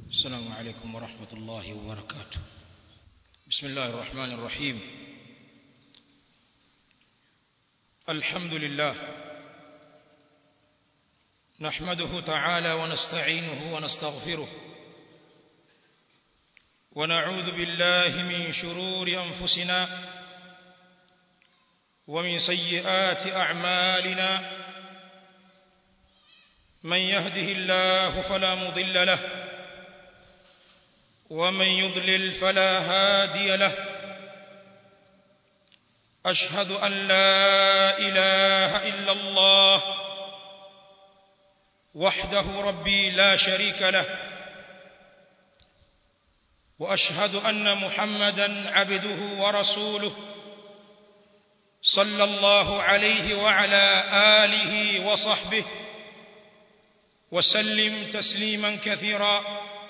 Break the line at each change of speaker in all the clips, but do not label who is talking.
السلام عليكم ورحمة الله وبركاته بسم الله الرحمن الرحيم الحمد لله نحمده تعالى ونستعينه ونستغفره ونعوذ بالله من شرور أنفسنا ومن سيئات أعمالنا من يهده الله فلا مضل له ومن يضلل فلا هادي له أشهد أن لا إله إلا الله وحده ربي لا شريك له وأشهد أن محمدا عبده ورسوله صلى الله عليه وعلى آله وصحبه وسلم تسليما كثيرا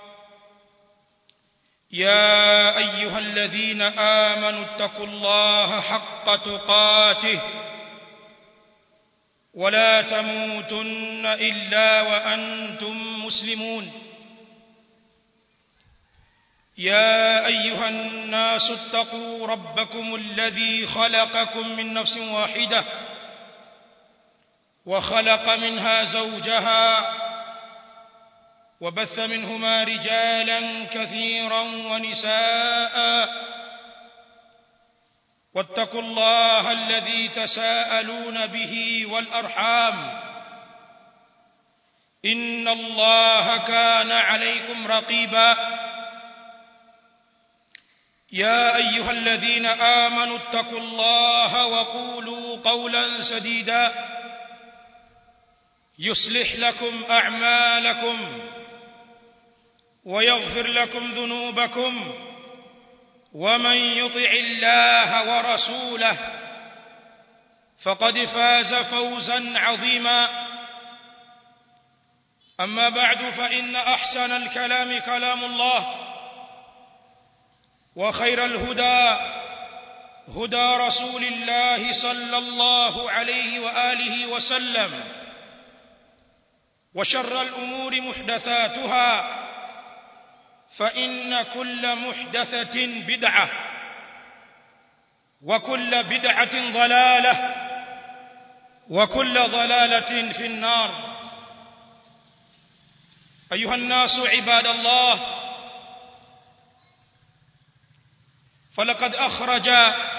يا أيها الذين آمنوا اتقوا الله حق تقاته ولا تموتن إلا وأنتم مسلمون يا أيها الناس اتقوا ربكم الذي خلقكم من نفس واحدة وخلق منها زوجها وبث منهما رجالا كثيرا ونساء واتقوا الله الذي تساءلون به والأرحام إن الله كان عليكم رقيبا يا أيها الذين آمنوا اتقوا الله وقولوا قولا سديدا يصلح لكم أعمالكم ويغفر لكم ذنوبكم ومن يطع الله ورسوله فقد فاز فوزا عظيما أما بعد فإن أحسن الكلام كلام الله وخير الهدى هدى رسول الله صلى الله عليه وآله وسلم وشر الأمور محدثاتها فإن كل محدثة بدعة وكل بدعة ضلالة وكل ضلالة في النار أيها الناس عباد الله فلقد أخرج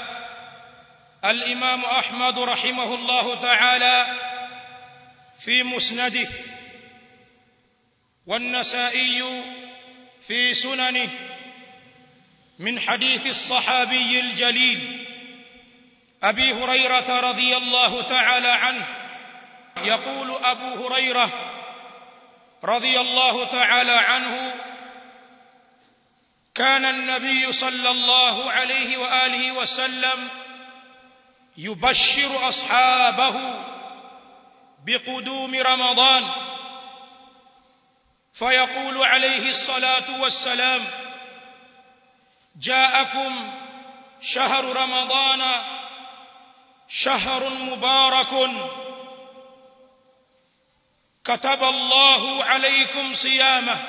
الإمام أحمد رحمه الله تعالى في مسنده والنسائي في سننه من حديث الصحابي الجليل أبي هريرة رضي الله تعالى عنه يقول أبو هريرة رضي الله تعالى عنه كان النبي صلى الله عليه وآله وسلم يبشر أصحابه بقدوم رمضان فيقول عليه الصلاة والسلام جاءكم شهر رمضان شهر مبارك كتب الله عليكم صيامه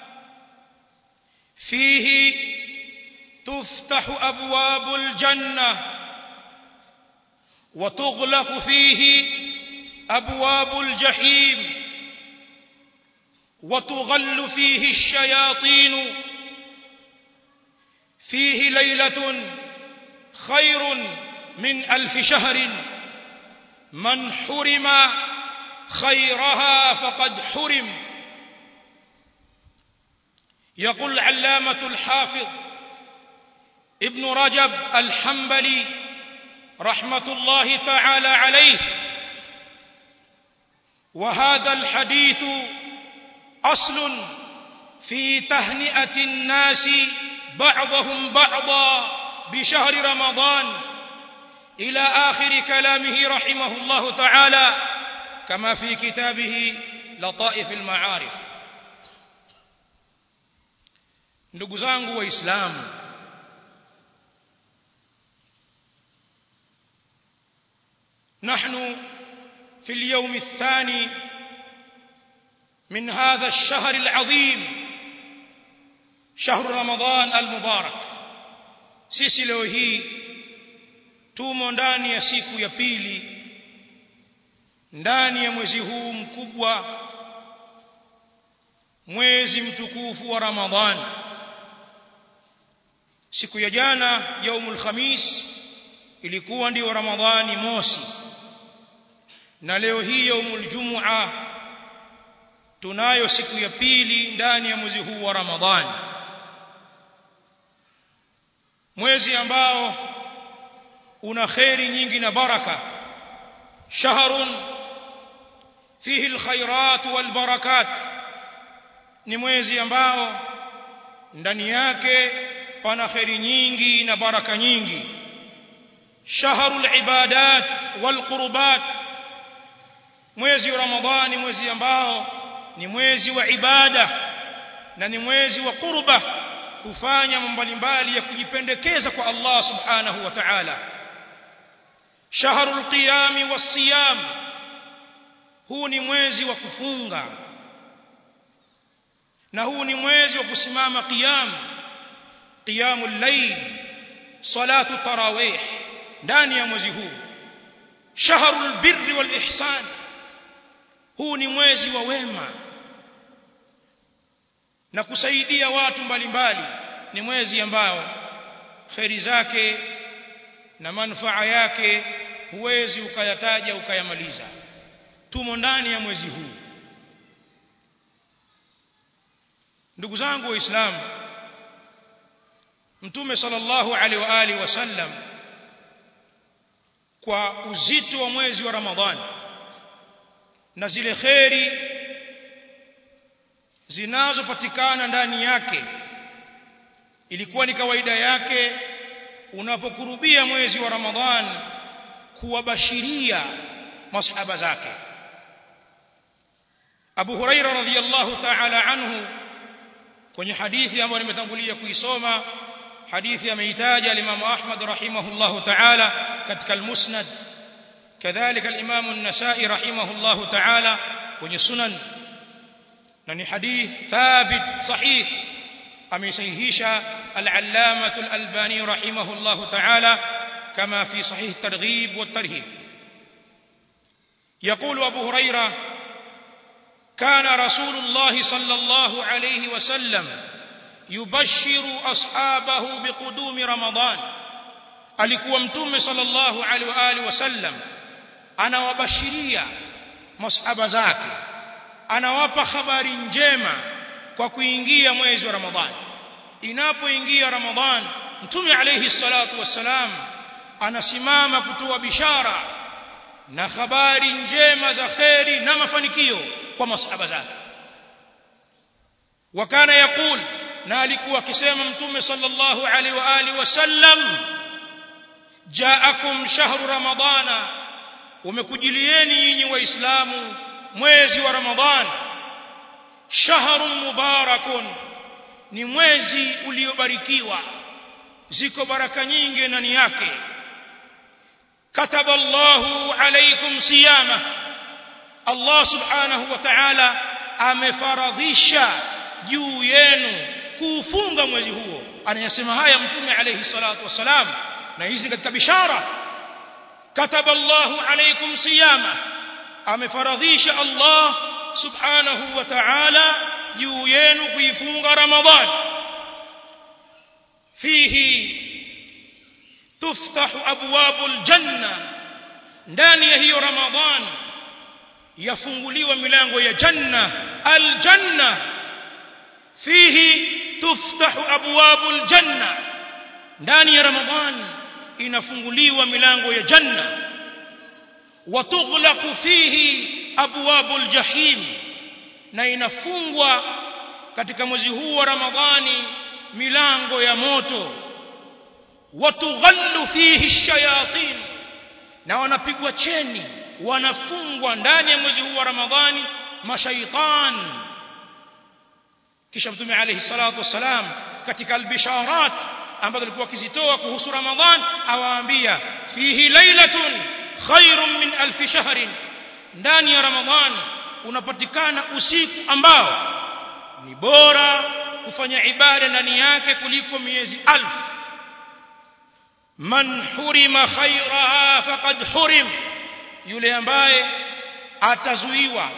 فيه تفتح أبواب الجنة وتغلق فيه أبواب الجحيم وتغل فيه الشياطين فيه ليلة خير من ألف شهر من حرم خيرها فقد حرم يقول العلامة الحافظ ابن رجب الحنبلي رحمة الله تعالى عليه وهذا الحديث أصل في تهنئة الناس بعضهم بعضا بشهر رمضان إلى آخر كلامه رحمه الله تعالى كما في كتابه لطائف المعارف ndugu zangu waislamu نحن في اليوم الثاني من هذا الشهر العظيم shahru ramadhan almubarak sisi leo hii tumo ndani ya siku ya pili ndani ya mwezi huu mkubwa mwezi mtukufu wa ramadhan siku ya jana yaumul khamis ilikuwa ndio ramadhani mosi na leo hii yaumul jumua tunayo siku ya pili ndani ya mwezi huu wa ramadhani mwezi ambao una kheri nyingi na baraka shahrun fihi alkhairat walbarakat ni mwezi ambao ndani yake pana kheri nyingi na baraka nyingi shahrul ibadat walqurbat mwezi wa ramadhani mwezi ambao ni mwezi wa ibada na ni mwezi wa qurba kufanya mambo mbalimbali ya kujipendekeza kwa Allah subhanahu wa ta'ala shahrul qiyam was-siyam huu ni mwezi wa kufunga na huu ni mwezi wa kusimama qiyam qiyamul layl salatu tarawih ndani ya mwezi huu shahrul birri wal ihsan huu ni mwezi wa wema na kusaidia watu mbalimbali ni mwezi ambao kheri zake na manufaa yake huwezi ukayataja ukayamaliza tumo ndani ya mwezi huu ndugu zangu waislamu mtume sallallahu alaihi wa alihi wasallam kwa uzito wa mwezi wa ramadhani na zile kheri zinazopatikana ndani yake ilikuwa ni kawaida yake unapokurubia mwezi wa ramadhani kuwabashiria masahaba zake Abu Huraira radhiyallahu ta'ala anhu kwenye hadithi ambayo nimetangulia kuisoma hadithi ameitaja al-Imam Ahmad rahimahullahu ta'ala katika al-Musnad kadhalika al-Imam an-Nasa'i rahimahullahu ta'ala kwenye Sunan na ni hadith thabit sahih amesahihisha al-Allamah al-Albani rahimahullahu ta'ala kama fi sahih at-Targhib wat-Tarhib يقول أبو هريرة كان رسول الله صلى الله عليه وسلم يبشر أصحابه بقدوم رمضان alikuwa mtume sallallahu alaihi wa alihi wasallam anawabashiria masahaba zake anawapa habari njema kwa kuingia mwezi wa ramadhani inapoingia ramadhani mtume alayhi salatu wassalam anasimama kutoa bishara na habari njema za kheri na mafanikio kwa masahaba zake wakana yakul na alikuwa akisema mtume sallallahu alaihi wa alihi wasallam jaakum shahru ramadana umekujilieni nyinyi waislamu mwezi wa ramadhani shahrun mubarakun ni mwezi uliobarikiwa ziko baraka nyingi ndani yake kataba Allahu alaykum siyama Allah subhanahu wa ta'ala amefaradhisha juu yenu kuufunga mwezi huo anayasema haya mtume alayhi salatu wasalam na hizi katika bishara kataba Allahu alaykum siyama amefaradhisha Allah subhanahu wa ta'ala juu yenu kuifunga ramadhan fihi tuftahu abwabul janna ndani ya hiyo ramadhan yafunguliwa milango ya janna aljanna fihi tuftahu abwabul janna ndani ya ramadhan inafunguliwa milango ya janna watughlaqu fihi abwabul jahim na inafungwa katika mwezi huu wa ramadhani milango ya moto watughallu fihi shayatin na wanapigwa cheni wanafungwa ndani ya mwezi huu wa ramadhani mashaitan kisha mtume alayhi salatu wassalam katika albisharat ambazo alikuwa akizitoa kuhusu ramadhan awaambia fihi lailatun khairun min alf shahrin ndani ya ramadhan unapatikana usiku ambao ni bora kufanya ibada ndani yake kuliko miezi alf man hurima khairaha faqad hurim yule ambaye atazuiwa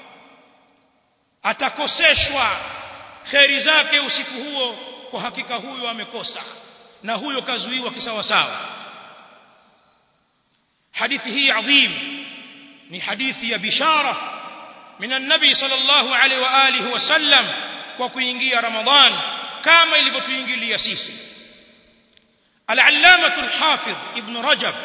atakoseshwa kheri zake usiku huo kwa hakika huyo amekosa na huyo kazuiwa kisawasawa hadithi hii adhim ni hadithi ya bishara min an-nabi sallallahu alaihi wa alihi wasallam kwa kuingia ramadhan kama ilivyotuingilia sisi al-allamah al-hafidh ibn rajab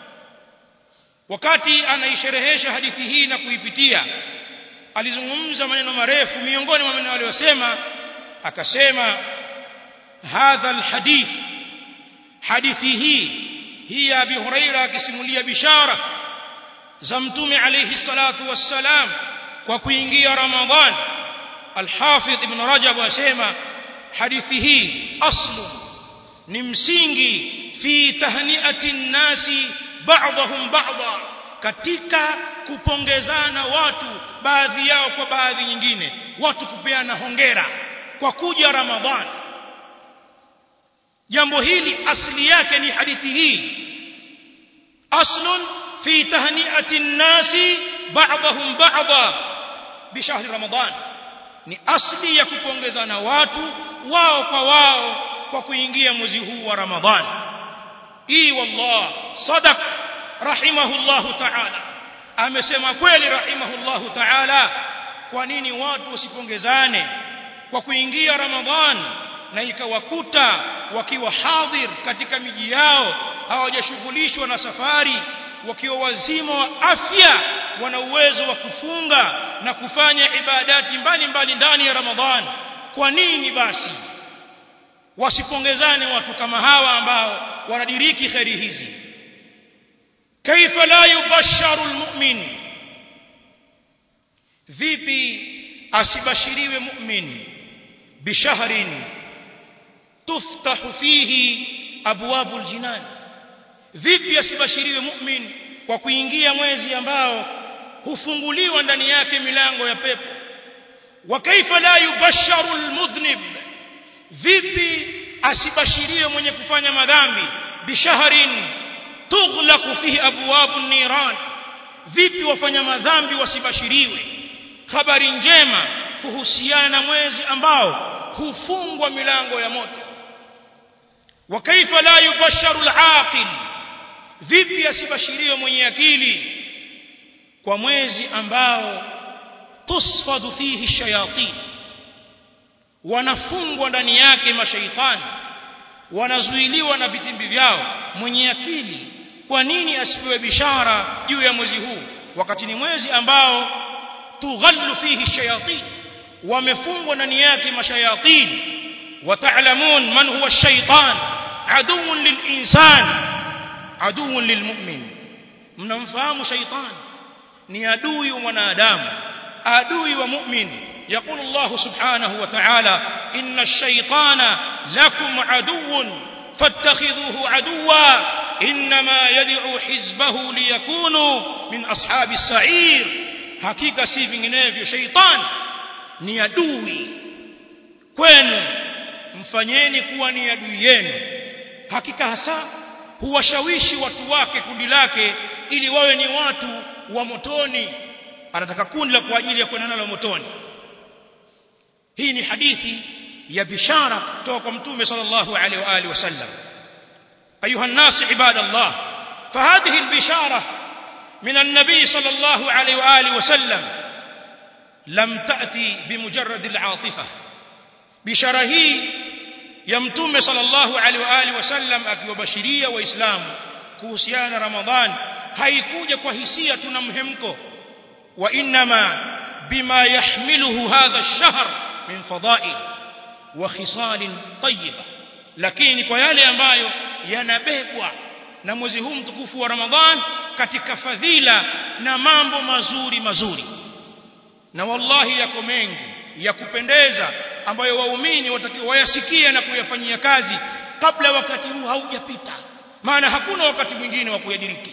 wakati anaisherehesha hadithi hii na kuipitia alizungumza maneno marefu miongoni mwa maneno aliyosema akasema hadha alhadith hadithi hii hii ya Abi Huraira akisimulia bishara za mtume alayhi salatu wassalam kwa kuingia Ramadhan Al-Hafidh Ibn Rajab asema hadithi hii aslu ni msingi fi tahniati nasi ba'dahum ba'dha katika kupongezana watu baadhi yao kwa baadhi nyingine watu kupeana hongera kwa kuja Ramadhan jambo hili asli yake ni hadithi hii aslun fi tahniati nasi ba'dahum ba'dha bishahri Ramadhan ni asli ya kupongezana watu wao kwa wao kwa kuingia mwezi huu wa Ramadhan hii wallah sadaq rahimahullahu ta'ala amesema kweli rahimahullahu ta'ala kwa nini watu wasipongezane kwa kuingia Ramadhan na ikawakuta wakiwa hadhir katika miji yao hawajashughulishwa na safari wakiwa wazima wa afya wana uwezo wa kufunga na kufanya ibadati mbalimbali ndani ya Ramadhan kwa nini basi wasipongezane watu kama hawa ambao wanadiriki khairi hizi kaifa la yubasharu almu'min vipi asibashiriwe mu'min bishahrin tuftahu fihi abwabul jinan vipi asibashiriwe mu'min kwa kuingia mwezi ambao hufunguliwa ndani yake milango ya pepo wa kaifa la yubasharu almudhnib vipi asibashiriwe mwenye kufanya madhambi bishahrin tughlaqu fihi abwabun niran vipi wafanya madhambi wasibashiriwe habari njema kuhusiana na mwezi ambao hufungwa milango ya moto wa kaifa la yubasharu al-aqil vipi asibashiriwe mwenye akili kwa mwezi ambao tusfadu fihi shayatin wanafungwa ndani yake mashaitani wanazuiliwa na vitimbi vyao mwenye akili kwa nini asipewe bishara juu ya mwezi huu wakati ni mwezi ambao tughallu fihi shayatin wamefungwa ndani yake mashayatin wataalamun man huwa ash-shaytan aduwwun lil-insan aduwwun lil-mu'min mnamfahamu shaytan ni adui wa mwanadamu adui wa mu'min يقول الله سبحانه وتعالى إن الشيطان لكم عدو فاتخذوه عدوا إنما يدعو حزبه ليكونوا من أصحاب السعير حقيقة سيفين نيفيو شيطان ni adui kwenu mfanyeni kuwa ni adui yenu hakika hasa huwashawishi watu wake kundi lake ili wawe ni watu wa motoni anataka kundi la kwa ajili ya kwenda nalo motoni hii ni hadithi ya bishara kutoka kwa mtume sallallahu alaihi wa alihi wasallam ayuha الناس عباد الله فهذه البشاره من النبي صلى الله عليه واله وسلم لم تاتي بمجرد العاطفه بشاره hii ya mtume sallallahu alaihi wa alihi wasallam akiwabashiria waislamu kuhusiana na ramadhan haikuja kwa hisia tuna mhemko wa inma bima yahmiluhu hadha ash-shahr min fada'il wa khisal tayyiba lakini kwa yale ambayo yanabebwa na mwezi huu mtukufu wa Ramadhan katika fadhila na mambo mazuri mazuri na wallahi yako mengi ya kupendeza ambayo waumini watakiwa wayasikie na kuyafanyia kazi kabla wakati huu haujapita maana hakuna wakati mwingine wa kuyadiriki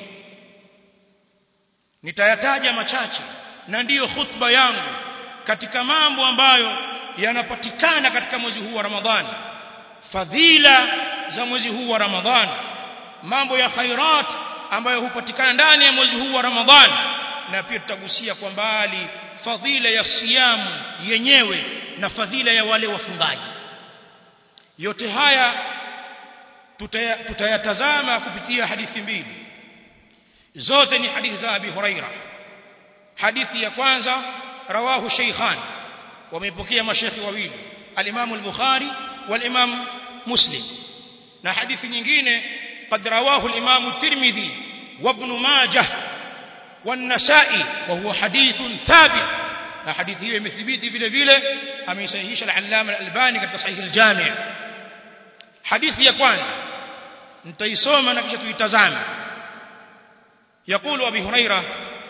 nitayataja machache na ndiyo khutba yangu katika mambo ambayo yanapatikana katika mwezi huu wa Ramadhani fadhila za mwezi huu wa Ramadhani mambo ya khairat ambayo hupatikana ndani ya mwezi huu wa Ramadhani na pia tutagusia kwa mbali fadhila ya siyamu yenyewe na fadhila ya wale wafungaji yote haya tutayatazama kupitia hadithi mbili zote ni hadithi za Abi Huraira hadithi ya kwanza rawahu shaykhan wamepokea mashekhi wawili al-Imam al-Bukhari wal-Imam Muslim na hadithi nyingine قد رواه الإمام الترمذي وابن ماجه والنسائي وهو حديث ثابت حديث هي مثبيتي vile vile ameisahihisha al-Allama al-Albani katika sahih al-Jami' hadithi ya kwanza nitaisoma na kisha tuitazame يقول أبي هريرة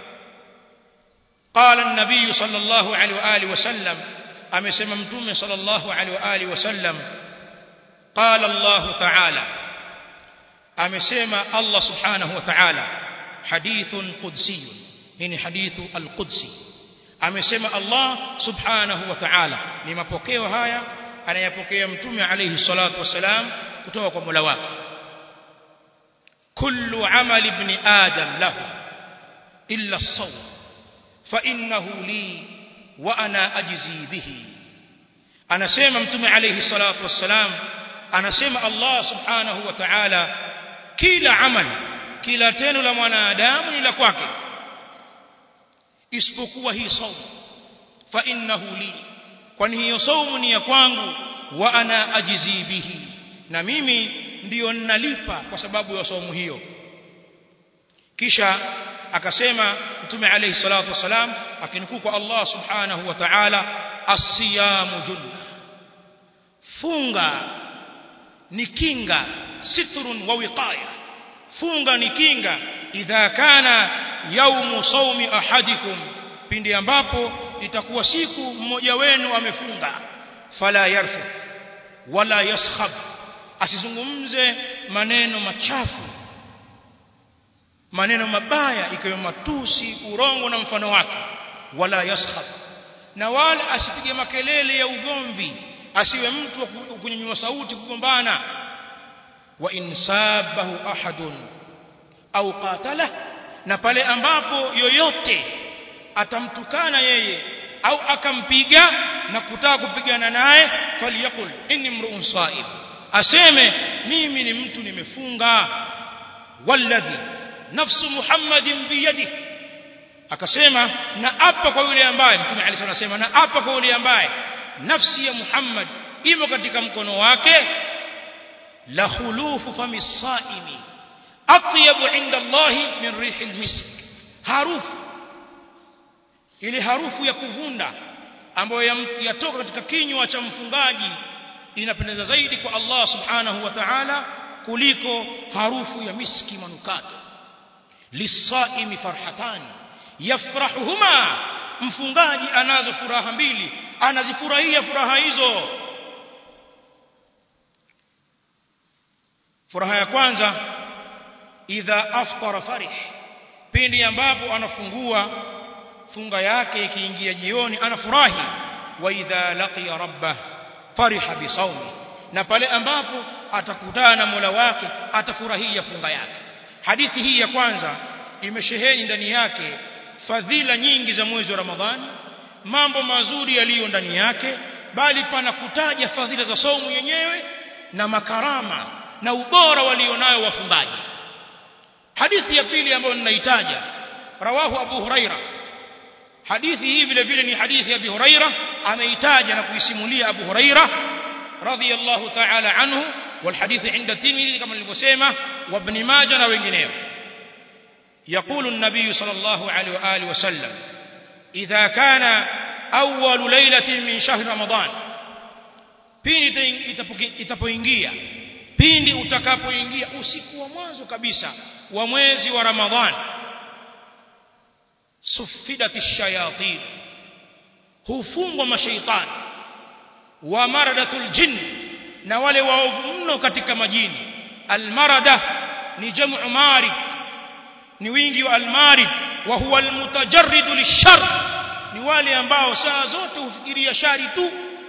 قال النبي صلى الله عليه وآله وسلم أمسم متوم صلى الله عليه وآله وسلم قال الله تعالى أمسم الله سبحانه وتعالى حديث قدسي يعني حديث القدسي أمسم الله سبحانه وتعالى لما بوكيو هايا أنا يبوكي متوم عليه الصلاة والسلام kutoka mola wake kullu amali ibn adam lahu illa as-sawm fa innahu li wa ana ajzi bihi anasema mtume alayhi salatu wassalam anasema Allah subhanahu wa ta'ala kila amali kila tendo la mwanadamu ni la kwake isipokuwa hii saumu fa innahu li kwani hiyo saumu ni ya kwangu wa ana ajizi bihi na mimi ndiyo ninalipa kwa sababu ya saumu hiyo kisha akasema mtume alayhi salatu wasalam akinukuu kwa Allah subhanahu wa ta'ala as-siyamu junna funga ni kinga sitrun wa wiqaya funga ni kinga idha kana yaumu saumi ahadikum pindi ambapo itakuwa siku mmoja wenu amefunga fala yarfu wala yaskhab asizungumze maneno machafu maneno mabaya ikiwa matusi urongo na mfano wake wala yaskhab na wala asipige makelele ya ugomvi asiwe mtu wa kunyanyua sauti kugombana wa insabahu ahadun au qatala na pale ambapo yoyote atamtukana yeye au akampiga na kutaka kupigana naye faliyakul inni mru'un sa'ib aseme mimi ni mtu nimefunga walladhi nafsu muhammadin biyadihi akasema na apa kwa yule ambaye mtume Ali anasema na apa kwa yule ambaye nafsi ya Muhammad imo katika mkono wake la khulufu fami saimi atyabu inda Allah min rihil misk harufu ile harufu ya kuvunda ambayo yatoka katika kinywa cha mfungaji inapendeza zaidi kwa Allah subhanahu wa ta'ala kuliko harufu ya miski manukato lisaimi farhatani yafrahuhuma mfungaji anazo furaha mbili anazifurahia furaha hizo furaha ya kwanza idha aftara farih pindi ambapo anafungua funga yake ikiingia jioni anafurahi wa idha laqiya rabbah fariha bisawmi na pale ambapo atakutana na Mola wake atafurahia funga yake hadithi hii ya kwanza imesheheni ndani yake fadhila nyingi za mwezi wa Ramadhani mambo mazuri yaliyo ndani yake bali pana kutaja fadhila za saumu yenyewe na makarama na ubora walionayo wafungaji hadithi ya pili ambayo ninaitaja rawahu Abu Huraira hadithi hii vile vile ni hadithi ya Abu Huraira ameitaja na kuisimulia Abu Huraira radhiyallahu ta'ala anhu والحديث عند الترمذي كما nilivyosema وابن ماجه na wengineo يقول النبي صلى الله عليه واله وسلم اذا كان اول ليله من شهر رمضان pindi itapoingia pindi utakapoingia usiku wa mwanzo kabisa wa mwezi wa ramadhan sufidat ash-shayatin hufungwa mashaitani wa maradatul jinn na wale waovu mno katika majini almarada ni jamu marid ni wingi wa almarid wa huwa almutajarrid lishar ni wale ambao saa zote hufikiria shari tu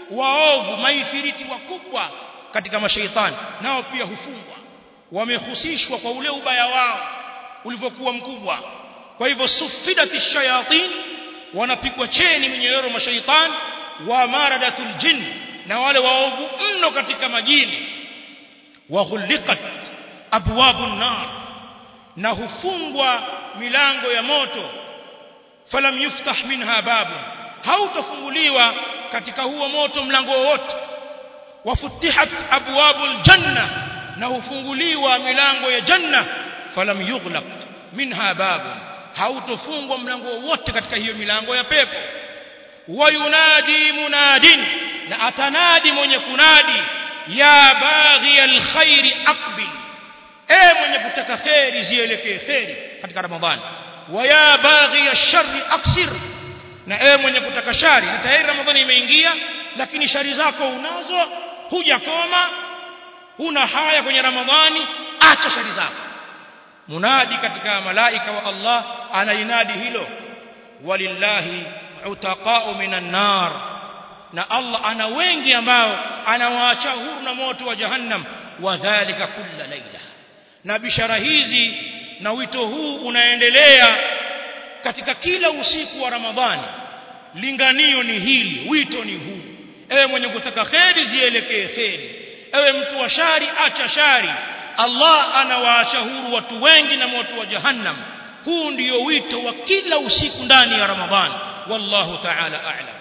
waovu maifiriti wakubwa katika mashaitani nao pia hufungwa wamehusishwa kwa ule ubaya wao ulivyokuwa mkubwa kwa hivyo sufidati shayatin wanapigwa cheni minyororo mashaitani wa maradatul jinn na wale waovu mno katika majini wa ghuliqat abwabun nar na hufungwa milango ya moto falam yuftah minha babun hautafunguliwa katika huo moto mlango wowote wafutihat abwabul janna na hufunguliwa milango ya janna falam yughlaq minha babun hautofungwa mlango wowote katika hiyo milango ya pepo wayunadi munadin na atanadi mwenye kunadi ya baghi alkhairi aqbil e mwenye kutaka khairi zielekee khairi katika ramadhani wa ya baghi alsharri aksir na e mwenye kutaka shari na tayari ramadhani imeingia lakini shari zako unazo hujakoma huna haya kwenye ramadhani acha shari zako munadi katika malaika wa Allah anainadi hilo walillahi utaqa'u minan nar na Allah ana wengi ambao anawaacha huru na moto wa jahannam wadhālika kulla laila na bishara hizi na wito huu unaendelea katika kila usiku wa Ramadhani linganio ni hili wito ni huu ewe mwenye kutaka kheri zielekee kheri ewe mtu wa shari acha shari Allah anawaacha huru watu wengi na moto wa jahannam huu ndiyo wito wa kila usiku ndani ya Ramadhani wallahu ta'ala a'lam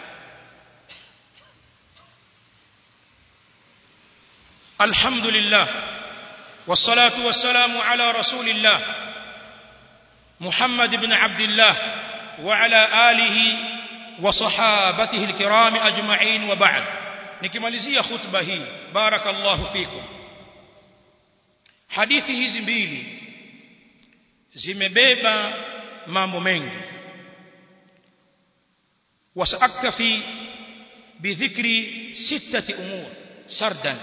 الحمد لله والصلاة والسلام على رسول الله محمد بن عبد الله وعلى آله وصحابته الكرام أجمعين وبعد nikimalizia khutba hii barakallahu fikum hadithi hizi mbili zimebeba mambo mengi wasaaktafi bidhikri sittati umur sardan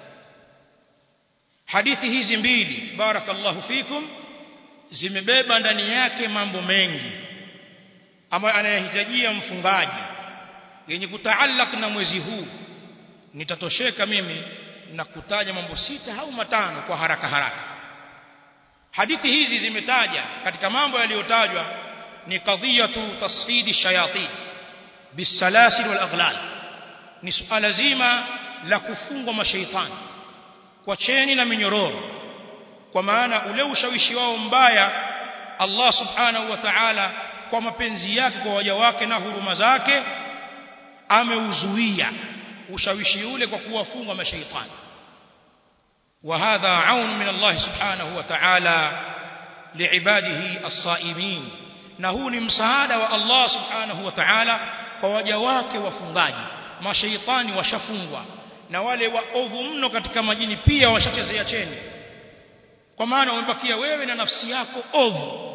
hadithi hizi mbili barakallahu fikum zimebeba ndani yake mambo mengi ambayo anayahitajia mfungaji yenye kutaallak na mwezi huu nitatosheka mimi na kutaja mambo sita au matano kwa haraka haraka hadithi hizi zimetaja katika mambo yaliyotajwa ni qadhiyatu tasfidi shayatin bisalasil wal aghlal ni suala zima la kufungwa mashaitani kwa cheni na minyororo kwa maana ule ushawishi wao mbaya Allah subhanahu wa ta'ala kwa mapenzi yake kwa waja wake na huruma zake ameuzuia ushawishi ule kwa kuwafunga mashaitani وهذا عون من الله سبحانه وتعالى لعباده الصائمين na huu ni msaada wa Allah subhanahu wa ta'ala kwa waja wake wafungaji mashaitani washafungwa na wale waovu mno katika majini pia washachezea cheni kwa maana umebakia wewe na nafsi yako ovu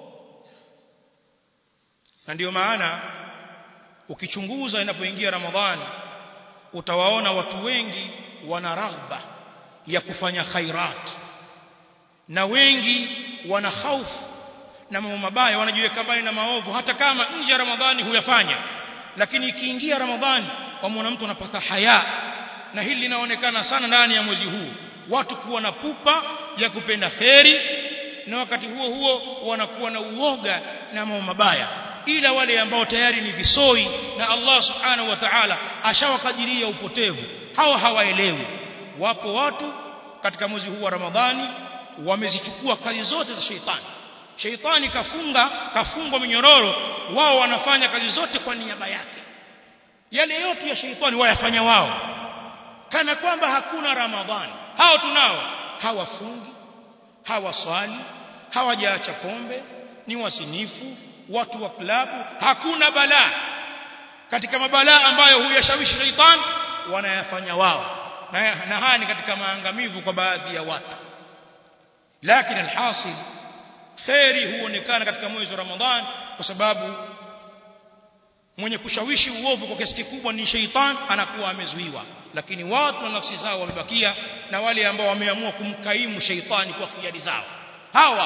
na ndiyo maana ukichunguza inapoingia ramadhani utawaona watu wengi wana raghba ya kufanya khairat na wengi wana hofu na mambo mabaya wanajiweka mbali na maovu hata kama nje ya ramadhani huyafanya lakini ikiingia ramadhani wamwona mtu anapata haya na hili linaonekana sana ndani ya mwezi huu watu kuwa na pupa ya kupenda kheri na wakati huo huo wanakuwa na uoga na mambo mabaya ila wale ambao tayari ni visoi na Allah subhanahu wa ta'ala ashawakadiria upotevu hao hawaelewi wapo watu katika mwezi huu wa Ramadhani wamezichukua kazi zote za sheitani sheitani kafunga kafungwa minyororo wao wanafanya kazi zote kwa niaba yake yale yote ya sheitani wayafanya wao kana kwamba hakuna Ramadhani hao tunao hawafungi hawaswali hawajaacha pombe ni wasinifu watu wa klabu hakuna balaa katika mabalaa ambayo huyashawishi shaitan wanayafanya wao na, na haya ni katika maangamivu kwa baadhi ya watu lakini alhasil khairi huonekana katika mwezi wa Ramadhan kwa sababu mwenye kushawishi uovu kwa kiasi kikubwa ni sheitan anakuwa amezuiwa lakini watu na nafsi zao wamebakia na wale ambao wameamua kumkaimu sheitani kwa khiari zao hawa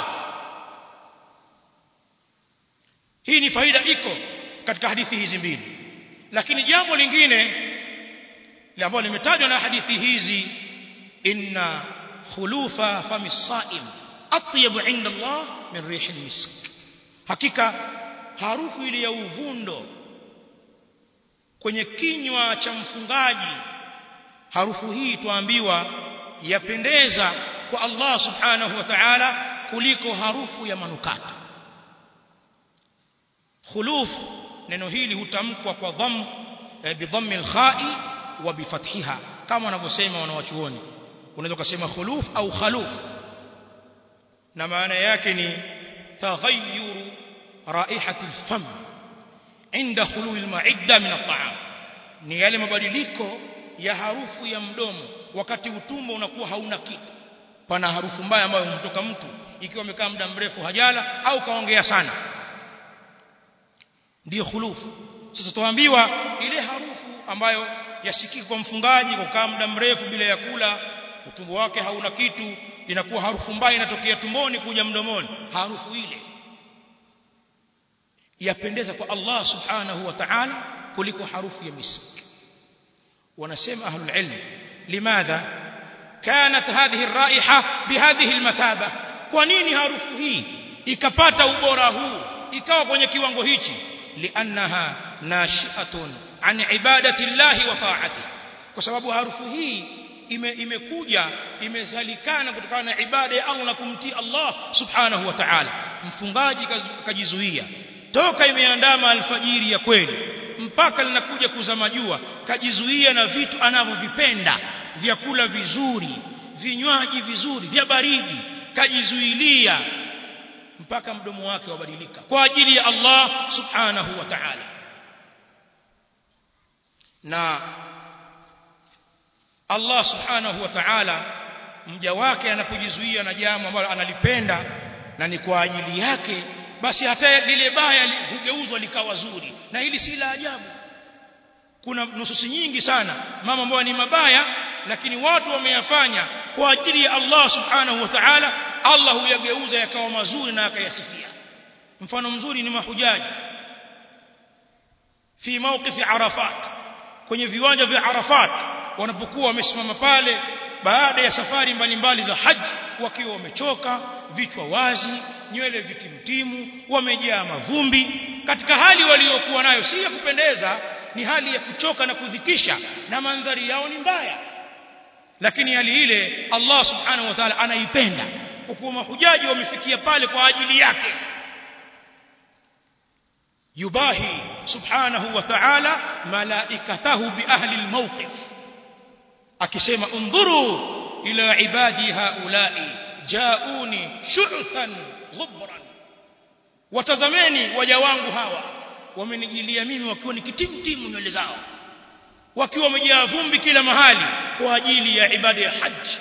hii ni faida iko katika hadithi hizi mbili lakini jambo lingine ambalo limetajwa na hadithi hizi inna khulufa fami saim atyabu inda Allah min rihi misk hakika harufu ile ya uvundo kwenye kinywa cha mfungaji harufu hii tuambiwa yapendeza kwa Allah subhanahu wa ta'ala kuliko harufu ya manukato khuluf neno hili hutamkwa kwa dham e, bidhammi alkha'i wa bifathiha kama wanavyosema wanawachuoni unaweza kusema khuluf au khaluf na maana yake ni taghayyur raihati alfam inda khulul alma'idda min at'am ni yale mabadiliko ya harufu ya mdomo wakati utumbo unakuwa hauna kitu pana harufu mbaya ambayo humtoka mtu ikiwa amekaa muda mrefu hajala au kaongea sana ndiyo khulufu sasa tuambiwa ile harufu ambayo yasikika kwa mfungaji kukaa muda mrefu bila ya kula utumbo wake hauna kitu inakuwa harufu mbaya inatokea tumboni kuja mdomoni harufu ile yapendeza kwa Allah subhanahu wa ta'ala kuliko harufu ya miski wanasema ahlul ilm limadha kanat hadhihi ar-raiha bihadhihi al-mataba kwa nini harufu hii ikapata ubora huu ikawa kwenye kiwango hichi liannaha nashi'atun an ibadati llahi wa ta'ati kwa sababu harufu hii ime, imekuja imezalikana kutokana na ibada ya Allah na kumtii Allah subhanahu wa ta'ala mfungaji kajizuia toka imeandama alfajiri ya kweli mpaka linakuja kuzama jua kajizuia na vitu anavyovipenda vyakula vizuri vinywaji vizuri vya baridi kajizuilia mpaka mdomo wake wabadilika kwa ajili ya Allah subhanahu wa ta'ala na Allah subhanahu wa ta'ala mja wake anapojizuia na jambo ambalo analipenda na ni kwa ajili yake basi hata lile baya hugeuzwa likawa zuri na hili si la ajabu kuna nususi nyingi sana mama ambayo ni mabaya lakini watu wameyafanya kwa ajili ya Allah subhanahu wa ta'ala Allah huyageuza yakawa mazuri na akayasifia mfano mzuri ni mahujaji fi mawqifi arafat kwenye viwanja vya arafat wanapokuwa wamesimama pale baada ya safari mbalimbali za haji wakiwa wamechoka vichwa wazi nywele vitimtimu wamejaa mavumbi katika hali waliokuwa nayo si ya kupendeza ni hali ya kuchoka na kudhikisha na mandhari yao ni mbaya lakini hali ile Allah subhanahu wa ta'ala anaipenda kwa kuwa mahujaji wamefikia pale kwa ajili yake yubahi subhanahu wa ta'ala malaikatahu bi ahli almawqif akisema undhuru ila ibadi haula'i jauni shu'than ghubran watazameni waja wangu hawa wamenijilia mimi wakiwa ni kitimtimu nywele zao wakiwa wamejaa vumbi kila mahali kwa ajili ya ibada ya haji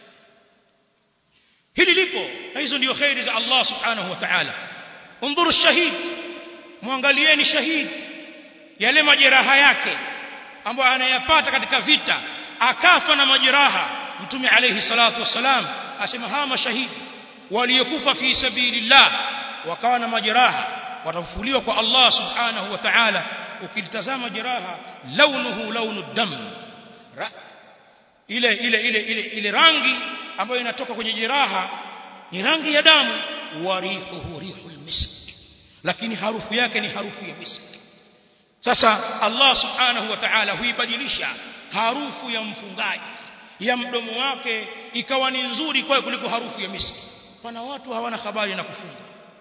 hili lipo na hizo ndio khairi za Allah subhanahu wa ta'ala undhuru shahid muangalieni shahid yale majeraha yake ambayo anayapata katika vita akafa na majeraha mtume alayhi salatu wassalam asema hawa mashahidi waliokufa fi sabilillah wakawa na majeraha watafufuliwa kwa Allah subhanahu wa ta'ala ukilitazama jeraha launuhu launu dam Ra ile ile ile ile ile rangi ambayo inatoka kwenye jeraha ni rangi ya damu warihuhu rihul misk lakini harufu yake ni harufu ya misk sasa Allah subhanahu wa ta'ala huibadilisha harufu ya mfungaji ya mdomo wake ikawa ni nzuri kwa kuliko harufu ya miski pana watu hawana habari na kufunga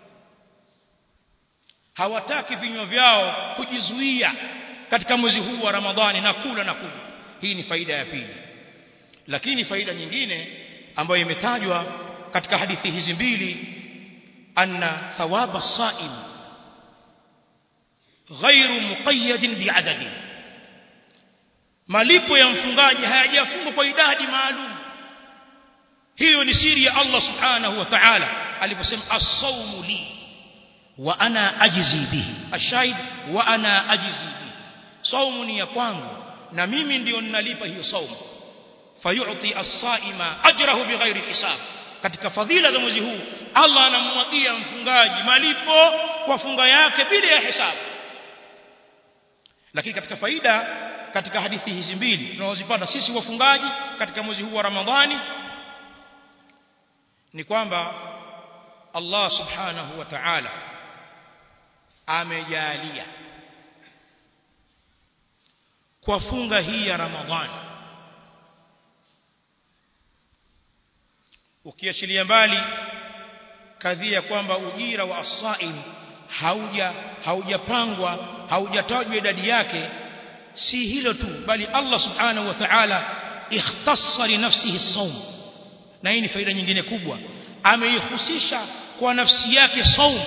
hawataki vinywa vyao kujizuia katika mwezi huu wa Ramadhani na kula na kunywa hii ni faida ya pili lakini faida nyingine ambayo imetajwa katika hadithi hizi mbili anna thawaba saim ghairu muqayyadin bi'adadin malipo ya mfungaji hayajafungwa kwa idadi maalum hiyo ni siri ya Allah subhanahu wa ta'ala aliposema as-sawmu li wa ana ajzi bihi ashahid wa ana ajzi bihi saumu ni ya kwangu na mimi ndio ninalipa hiyo saumu fayu'ti as-saima ajrahu bighairi hisab katika fadhila za mwezi huu Allah anamwagia mfungaji malipo kwa funga yake bila ya hisabu lakini katika faida katika hadithi hizi mbili tunazozipata sisi wafungaji katika mwezi huu wa Ramadhani ni kwamba Allah subhanahu wa ta'ala amejalia kwa funga hii ya Ramadhani ukiachilia mbali kadhia kwamba ujira wa as-saim hauja haujapangwa haujatajwa idadi yake si hilo tu bali Allah subhanahu wa ta'ala ikhtassa li nafsihi as-sawm na hii ni faida nyingine kubwa ameihusisha kwa nafsi yake saum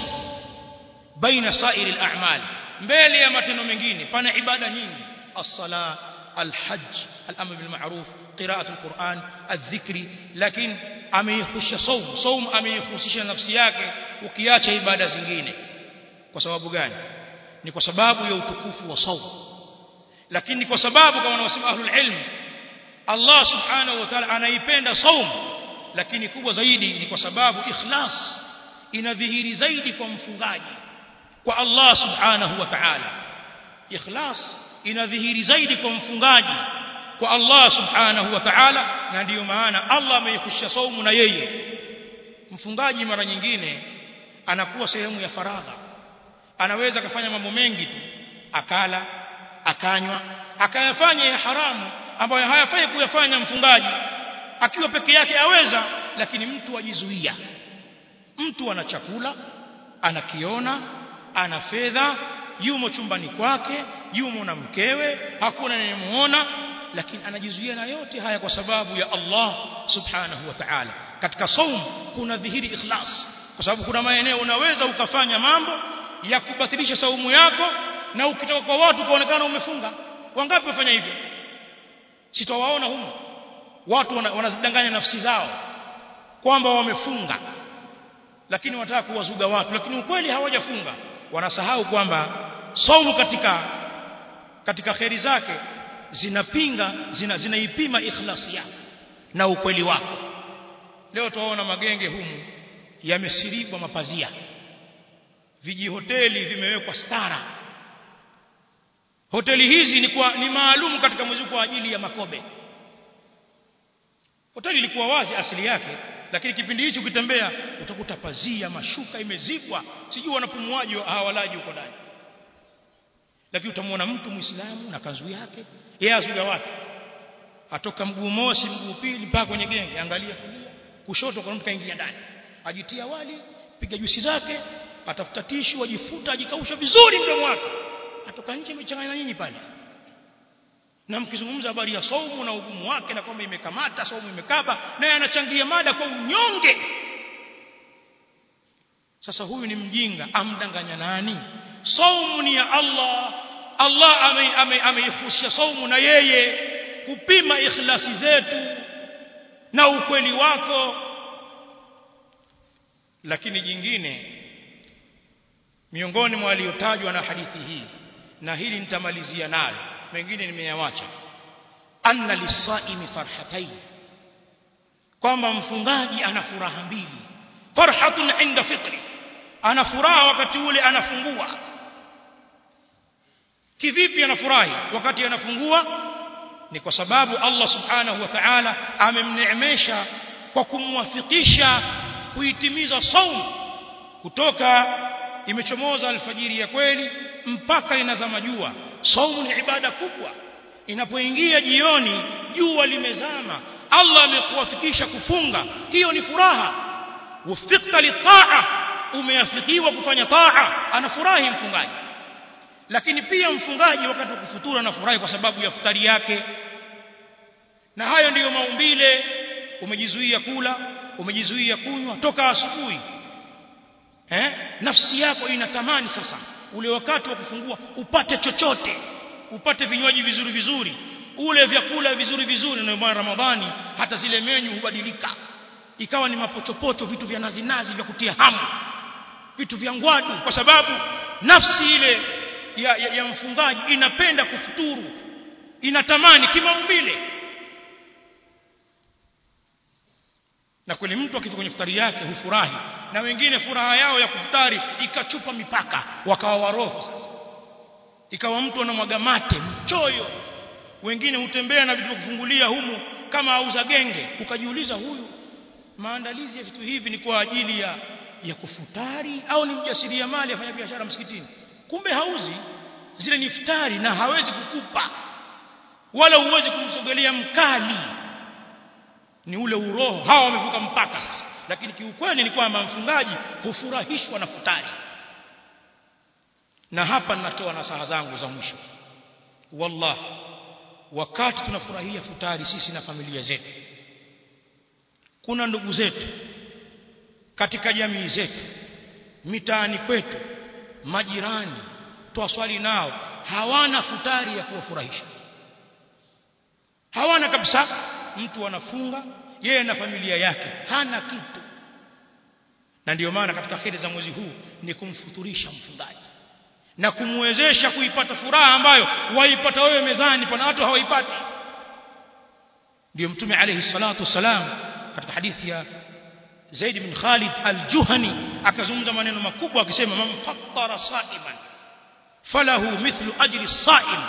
baina sairi al-a'mal mbele ya matendo mengine pana ibada nyingi as-sala al-hajj al-amr bil ma'ruf qira'atu al-Qur'an adh-dhikri lakini ameihusisha saum saum ameihusisha nafsi yake ukiacha ibada zingine kwa sababu gani ni kwa sababu ya utukufu wa saum lakini kwa sababu kama wanaosema ahlul ilm Allah subhanahu wa ta'ala anaipenda saum lakini kubwa zaidi ni kwa sababu ikhlas inadhihiri zaidi kwa mfungaji kwa Allah subhanahu wa ta'ala ikhlas inadhihiri zaidi kwa mfungaji kwa Allah subhanahu wa ta'ala na ndiyo maana Allah ameikusha saumu na yeye mfungaji mara nyingine anakuwa sehemu ya faragha anaweza kufanya mambo mengi tu akala akanywa akayafanya ya haramu ambayo hayafai kuyafanya mfungaji akiwa peke yake aweza lakini mtu ajizuia mtu ana chakula anakiona ana fedha yumo chumbani kwake yumo na mkewe hakuna anayemuona lakini anajizuia na yote haya kwa sababu ya Allah subhanahu wa ta'ala katika saum kuna dhihiri ikhlas kwa sababu kuna maeneo unaweza ukafanya mambo ya kubatilisha saumu yako na ukitoka kwa watu kaonekana umefunga wangapi wafanya hivyo sitawaona humo watu wanazidanganya nafsi zao kwamba wamefunga lakini wanataka kuwazuga watu lakini ukweli hawajafunga wanasahau kwamba saumu katika katika kheri zake zinapinga zina, zinaipima ikhlasi yako na ukweli wako leo tuwaona magenge humu yamesiribwa mapazia vijihoteli vimewekwa stara hoteli hizi ni kwa ni maalum katika mwezi kwa ajili ya makobe hoteli ilikuwa wazi asili yake lakini kipindi hicho ukitembea utakuta pazia mashuka imezibwa sijui wanapumuaji hawalaji huko ndani lakini utamwona mtu muislamu na kanzu yake yeye azuga watu atoka mguu mosi mguu pili mpaka kwenye genge angalia kulia kushoto kwa mtu kaingia ndani ajitia wali piga juisi zake atafuta tishu ajifuta ajikausha vizuri mdomo wake atoka nje amechanganya nyinyi pale na mkizungumza habari ya saumu na ugumu wake na kwamba imekamata saumu imekaba naye anachangia mada kwa unyonge sasa huyu ni mjinga amdanganya nani saumu ni ya Allah Allah ameifusha ame saumu na yeye kupima ikhlasi zetu na ukweli wako lakini jingine miongoni mwa waliotajwa na hadithi hii na hili nitamalizia nalo mengine nimeyawacha anna lisaimi farhatayn kwamba mfungaji ana furaha mbili farhatun inda fitri ana furaha wakati ule anafungua kivipi anafurahi wakati anafungua ni kwa sababu Allah subhanahu wa ta'ala amemneemesha kwa kumwafikisha kuitimiza saum kutoka imechomoza alfajiri ya kweli mpaka linazama jua saumu ni ibada kubwa inapoingia jioni jua limezama Allah amekuwafikisha kufunga hiyo ni furaha wafikta litaa umeafikiwa kufanya taa anafurahi mfungaji lakini pia mfungaji wakati wa kufutura anafurahi kwa sababu ya futari yake na hayo ndiyo maumbile umejizuia kula umejizuia kunywa toka asubuhi eh nafsi yako inatamani sasa ule wakati wa kufungua upate chochote upate vinywaji vizuri vizuri ule vyakula vizuri vizuri na bwana Ramadhani hata zile menyu hubadilika ikawa ni mapochopocho vitu vya nazi nazi vya kutia hamu vitu vya ngwadu kwa sababu nafsi ile ya, ya, ya mfungaji inapenda kufuturu inatamani kimaumbile na kweli mtu akifika kwenye futari yake hufurahi na wengine furaha yao ya kufutari ikachupa mipaka wakawa waroho sasa ikawa mtu anamwaga mate mchoyo wengine hutembea na vitu vya kufungulia humu kama auza genge ukajiuliza huyu maandalizi ya vitu hivi ni kwa ajili ya ya kufutari au ni mjasiriamali afanya biashara msikitini kumbe hauzi zile ni iftari na hawezi kukupa wala huwezi kumsogelea mkali ni ule uroho hawa wamevuka mpaka sasa lakini kiukweli ni kwamba mfungaji hufurahishwa na futari na hapa ninatoa nasaha zangu za mwisho wallahi wakati tunafurahia futari sisi na familia zetu kuna ndugu zetu katika jamii zetu mitaani kwetu majirani twaswali nao hawana futari ya kuwafurahisha hawana kabisa mtu anafunga yeye na familia yake hana kitu na ndiyo maana katika kheri za mwezi huu ni kumfuturisha mfungaji na kumwezesha kuipata furaha ambayo waipata wewe mezani pana watu hawaipati ndio mtume alayhi salatu wasalam katika hadithi ya Zaid bin Khalid al-Juhani akazungumza maneno makubwa akisema man fattara sa'iman falahu mithlu ajri as-sa'im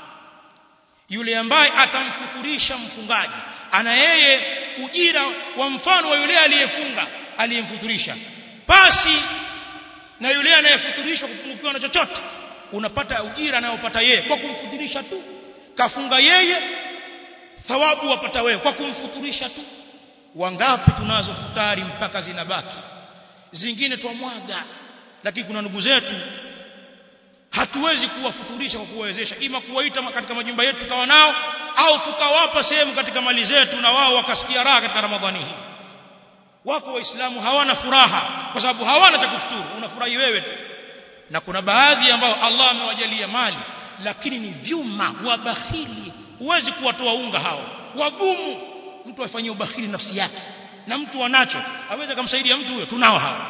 yule ambaye atamfuturisha mfungaji ana yeye ujira wa mfano wa yule aliyefunga aliyemfuturisha basi na yule anayefuturishwa kupungukiwa na chochote unapata ujira anayopata yeye kwa kumfuturisha tu kafunga yeye thawabu wapata wewe kwa kumfuturisha tu wangapi tunazo futari mpaka zinabaki zingine twamwaga lakini kuna ndugu zetu hatuwezi kuwafuturisha kwa kuwawezesha ima kuwaita katika majumba yetu tukawa nao au tukawapa sehemu katika mali zetu na wao wakasikia raha katika ramadhani hii wako waislamu hawana furaha kwa sababu hawana cha kufuturu unafurahi wewe tu na kuna baadhi ambao Allah amewajalia mali lakini ni vyuma wabakhili huwezi kuwatoa unga hao wagumu mtu afanyie ubakhili nafsi yake na mtu anacho aweza kumsaidia mtu huyo tunao hao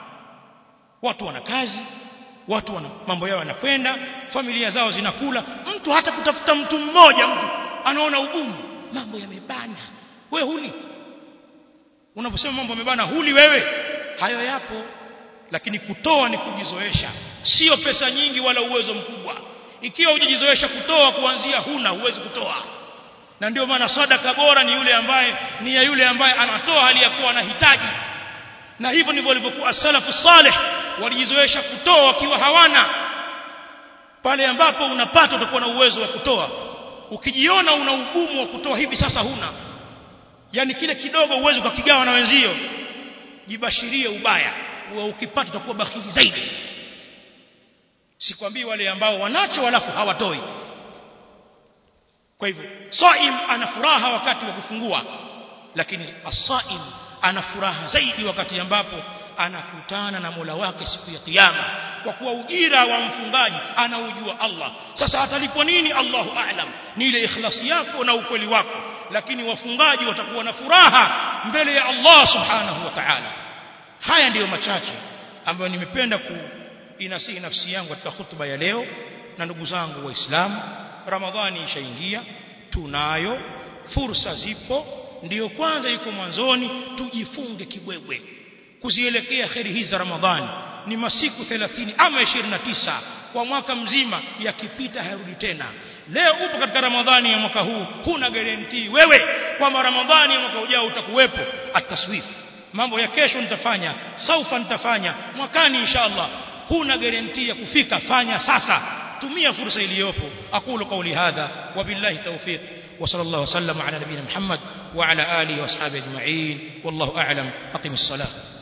watu wana kazi watu wana mambo yao yanakwenda familia zao zinakula mtu hata kutafuta mtu mmoja mtu anaona ugumu mambo yamebana wewe huli unaposema mambo yamebana huli wewe hayo yapo lakini kutoa ni kujizoesha sio pesa nyingi wala uwezo mkubwa ikiwa hujizoesha kutoa kuanzia huna huwezi kutoa na ndio maana sadaka bora ni yule ambaye ni ya yule ambaye anatoa hali ya kuwa anahitaji na hivyo ndivyo walivyokuwa salafu saleh walijizoesha kutoa wakiwa hawana pale ambapo unapata utakuwa na uwezo wa kutoa ukijiona una ugumu wa kutoa hivi sasa huna yani kile kidogo uwezo ukakigawa na wenzio jibashirie ubaya wa ukipata utakuwa bakhili zaidi sikwambii wale ambao wanacho walafu hawatoi kwa hivyo saim ana furaha wakati wa kufungua lakini asaim ana furaha zaidi wakati ambapo anakutana na Mola wake siku ya kiyama kwa kuwa ujira wa mfungaji anaujua Allah sasa atalipwa nini Allahu a'lam ni ile ikhlasi yako na ukweli wako lakini wafungaji watakuwa na furaha mbele ya Allah subhanahu wa ta'ala haya ndiyo machache ambayo nimependa kuinasihi nafsi yangu katika hutuba ya leo na ndugu zangu waislamu ramadhani ishaingia tunayo fursa zipo ndiyo kwanza yuko mwanzoni tujifunge kibwebwe kuzielekea kheri hizi za ramadhani ni masiku 30 ama 29 kwa mwaka mzima yakipita hayarudi tena leo upo katika ramadhani ya mwaka huu huna guarantee wewe kwamba ramadhani ya mwaka ujao utakuwepo ataswif mambo ya kesho nitafanya saufa nitafanya mwakani inshallah huna guarantee ya kufika fanya sasa tumia fursa iliyopo aqulu qawli hadha wabillahi tawfiq وصلى الله وسلم على نبينا محمد وعلى آله وأصحابه أجمعين والله أعلم أقم الصلاة